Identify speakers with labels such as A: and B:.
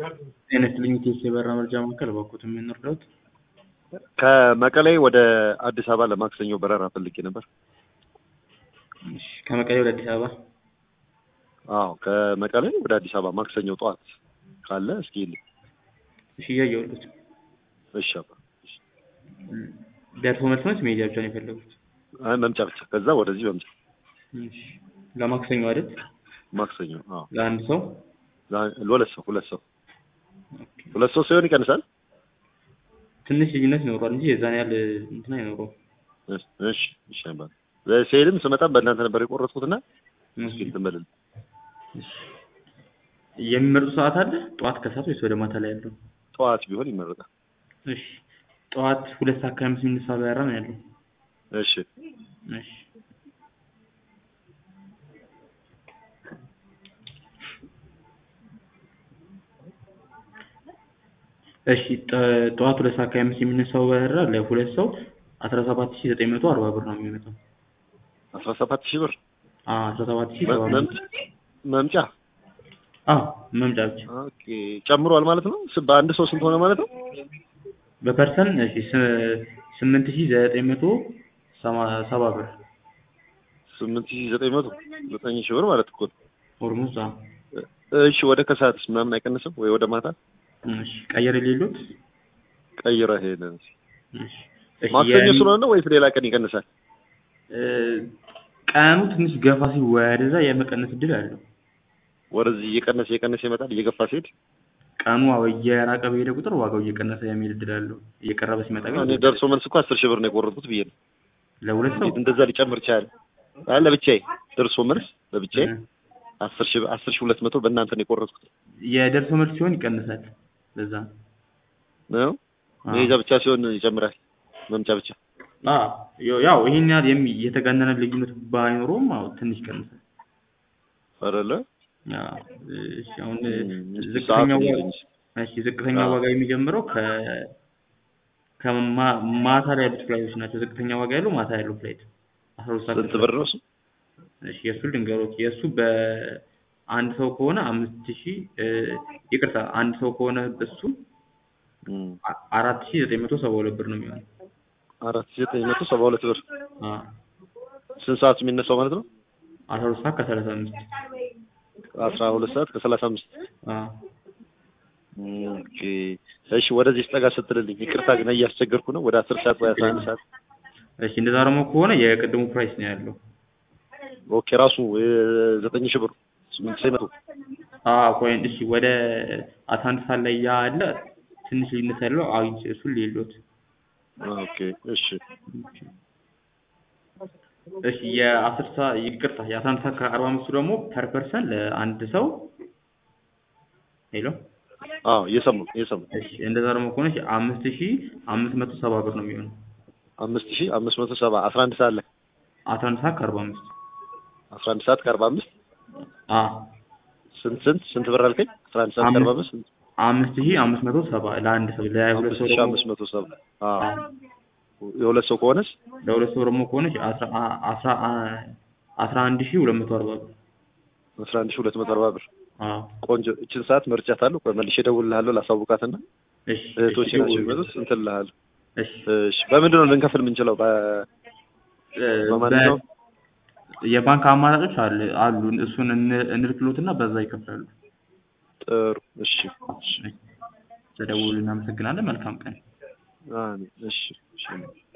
A: ጤና ይስጥልኝ ኢቴስ የበረራ መረጃ ማዕከል እባክዎት ምን ልርዳዎት?
B: ከመቀሌ ወደ አዲስ አበባ ለማክሰኞ በረራ ፈልጌ ነበር።
A: እሺ ከመቀሌ ወደ አዲስ አበባ
B: አዎ ከመቀሌ ወደ አዲስ አበባ ማክሰኞ ጠዋት ካለ እስኪ ይልኝ።
A: እሺ እያየሁልዎት።
B: እሺ አባ እሺ።
A: ደርሶ መልስ ነች መሄጃ ብቻ ነው የፈለጉት?
B: አይ መምጫ ብቻ፣ ከዛ ወደዚህ መምጫ።
A: እሺ ለማክሰኞ አይደል?
B: ማክሰኞ አዎ።
A: ለአንድ ሰው
B: ዛ- ለሁለት ሰው ሁለት ሰው
A: ኦኬ።
B: ሁለት ሰው ሲሆን ይቀንሳል።
A: ትንሽ ልዩነት ይኖረዋል እንጂ የዛን ያህል እንትን አይኖረውም።
B: እሺ እሺ እሺ አባ ሲሄድም ስመጣም በእናንተ ነበር የቆረጥኩትና እስኪ እንትን በልልኝ።
A: እሺ የሚመርጡ ሰዓት አለ? ጠዋት ከሰዓት ወይስ ወደ ማታ ላይ ያለው?
B: ጠዋት ቢሆን ይመረጣል።
A: እሺ ጠዋት ሁለት ሰዓት ከአምስት የሚነሳ በረራ ነው ያለው።
B: እሺ
A: እሺ እሺ ጠ- ጠዋት ሁለት ሰዓት ከአምስት የሚነሳው በረራ ለሁለት ሰው አስራ ሰባት ሺህ ዘጠኝ መቶ አርባ ብር ነው የሚመጣው።
B: አስራ ሰባት ሺህ ብር
A: አዎ አስራ ሰባት ሺህ
B: መ-
A: ሰባ
B: መም- መምጫ
A: አዎ መምጫ ብቻ
B: ኦኬ ጨምሯል ማለት ነው። ስ- በአንድ ሰው ስንት ሆነ ማለት ነው?
A: በፐርሰን እሺ ስ- ስምንት ሺህ ዘጠኝ መቶ ሰማ- ሰባ ብር
B: ስምንት ሺህ ዘጠኝ መቶ ዘጠኝ ሺህ ብር ማለት እኮ ነው።
A: ኦልሞስት አዎ
B: እሺ ወደ ከሰዓትስ ምናምን አይቀንስም ወይ ወደ ማታ
A: እሺ ቀየር የሌሉት
B: ቀይረ ሄደን
A: እሺ እሺ
B: ማክሰኞ
A: የሚ-
B: ስለሆነ ወይስ ሌላ ቀን ይቀንሳል?
A: እ፣ ቀኑ ትንሽ ገፋ ሲል ወደዛ የመቀነስ እድል አለው።
B: ወደዚህ እየቀነሰ እየቀነሰ ይመጣል እየገፋ ሲሄድ
A: ቀኑ አዎ እየራቀ በሄደ ቁጥር ዋጋው እየቀነሰ የሚል እድል አለው። እየቀረበ ሲመጣ ግን
B: እኔ ደርሶ መልስ እኮ አስር ሺህ ብር ነው የቆረጥኩት ብዬ ነው።
A: ለሁለት ሰው
B: እንዴት እንደዛ ሊጨምር ይችላል? አይ ለብቻዬ ደርሶ መልስ ለብቻዬ
A: እ፣
B: አስር ሺህ አስር ሺህ ሁለት መቶ በእናንተ ነው የቆረጥኩት
A: የደርሶ መልስ ሲሆን ይቀንሳል። ለዛ ነው።
B: ነው።
A: አዎ።
B: መሄጃ ብቻ ሲሆን ይጨምራል። መምጫ ብቻ
A: አዎ ያው- ያው ይሄን ያህል የሚ የተጋነነ ልዩነት ባይኖረውም አዎ ትንሽ ይቀንሳል።
B: አይደለ?
A: አዎ እሺ አሁን
B: እም፣ እስኪ
A: ዝቅተኛው
B: ሰዓቱን
A: ዋጋ
B: ይልኝ።
A: እሺ ዝቅተኛ
B: አዎ።
A: ዋጋ የሚጀምረው ከ ከማ- ማታ ላይ ያሉት ፍላይቶች ናቸው። ዝቅተኛ ዋጋ ያለው ማታ ያለው ፍላይት አስራ ሁለት ሰዓት
B: ስንት ብር ነው እሱ?
A: እሺ የእሱ ልንገሮት የእሱ በአንድ ሰው ከሆነ አምስት ሺህ እ፣ ይቅርታ አንድ ሰው ከሆነ እሱ
B: እም፣
A: አ- አራት ሺህ ዘጠኝ መቶ ሰባ ሁለት ብር ነው የሚሆነው።
B: አራት ሺህ ዘጠኝ መቶ ሰባ ሁለት ብር
A: አዎ
B: ስንት ሰዓት የሚነሳው ማለት ነው?
A: አስራ ሁለት ሰዓት ከሰላሳ አምስት
B: አስራ ሁለት ሰዓት ከሰላሳ አምስት
A: አዎ
B: ኦኬ እሺ ወደዚህ ስጠጋ ስትልልኝ ይቅርታ ግን እያስቸገርኩ ነው ወደ አስር ሰዓት ወይ አስራ አንድ ሰዓት
A: እሺ እንደዛ ደግሞ ከሆነ የቅድሙ ፕራይስ ነው ያለው።
B: ኦኬ ራሱ ዘጠኝ ሺህ ብር ስምንት ሺህ መቶ
A: አዎ ቆይ እሺ ወደ አስራ አንድ ሰዓት ላይ ያለ ትንሽ ልዩነት ያለው አግኝቼ እሱን ሌሎት
B: ኦኬ እሺ
A: እሺ የአስር ሰዓት ይቅርታ የአስራ አንድ ሰዓት ከአርባ አምስቱ ደግሞ ፐር ፐርሰን ለአንድ ሰው ሄሎ
B: አዎ እየሰማሁ እየሰማሁ
A: እሺ እንደዛ ደግሞ ከሆነ እሺ አምስት ሺህ አምስት መቶ ሰባ ብር ነው የሚሆነው
B: አምስት ሺህ አምስት መቶ ሰባ አስራ አንድ ሰዓት ላይ
A: አስራ አንድ ሰዓት ከአርባ አምስት
B: አስራ አንድ ሰዓት ከአርባ አምስት
A: አዎ
B: ስንት ስንት ስንት ብር አልከኝ? አስራ አንድ ሰዓት ከአርባ አምስት ስንት?
A: አምስት ሺህ አምስት መቶ ሰባ ለአንድ ሰው ለሁለት
B: አምስት
A: ሰው
B: ሺህ
A: ደግሞ
B: አምስት መቶ ሰባ አዎ የሁለት ሰው ከሆነስ
A: ለሁለት ሰው ደግሞ ከሆነ እሺ አስራ አ- አስራ አ- አስራ አንድ ሺህ ሁለት መቶ አርባ ብር
B: አስራ አንድ ሺህ ሁለት መቶ አርባ ብር
A: አዎ
B: ቆንጆ እችን ሰዓት መርጫታለሁ ቆይ መልሼ እደውልልሃለሁ ላሳውቃትና
A: እሺ
B: እህቶቼ
A: እሺ
B: ናቸው የሚመጡት እንትን እልሃለሁ
A: እሺ
B: እሺ በምንድን ነው ልንከፍል የምንችለው በ
A: እ፣
B: በማንኛውም
A: በ- የባንክ አማራጮች አሉ አሉ እሱን እን- እንልክሎትና በዛ ይከፍላሉ።
B: ጥሩ እሺ እሺ
A: ተደውሉ። እናመሰግናለን። መልካም ቀን።
B: አሜን እሺ እሺ